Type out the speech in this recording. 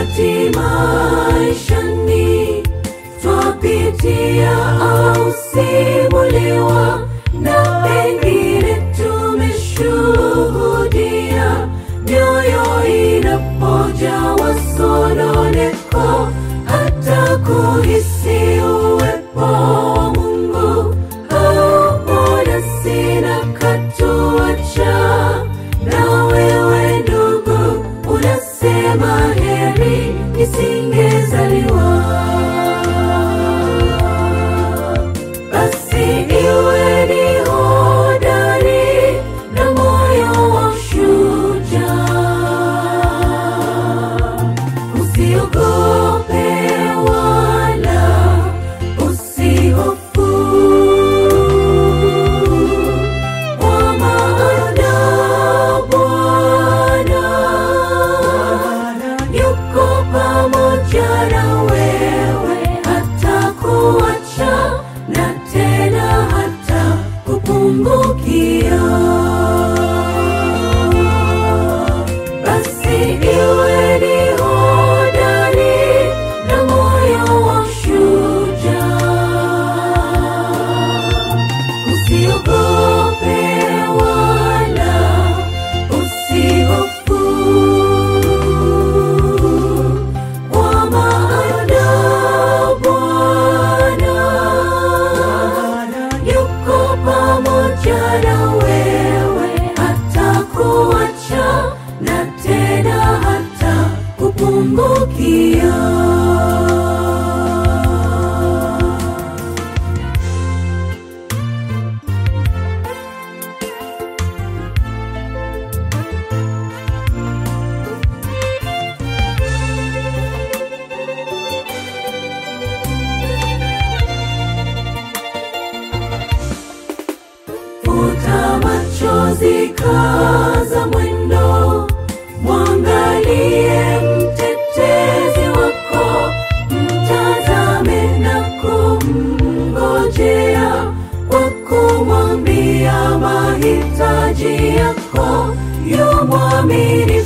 wakati maishani twapitia au simuliwa na pengine tumeshuhudia mioyo inapojawa sononeko hata kuhisi uwepo wa Mungu au mbona sina katuacha na wewe ndugu unasema heri nisingezaliwa basi iwe ni hodari na moyo wa shujaa usiogope wala usihofu kwa maana Bwana yuko pamoja na wewe, hatakuacha na tena hata kupungukia. Basi iwe ni hodari na moyo wa shujaa usiogope wala usihofu kwa maana Bwana yuko pamoja na wewe, hatakuacha na tena hata kupungukia. Futa machozi, kaza mwendo, mwangalie mtetezi wako, mtazame na kumngojea kwa kumwambia mahitaji yako, yu mwaminifu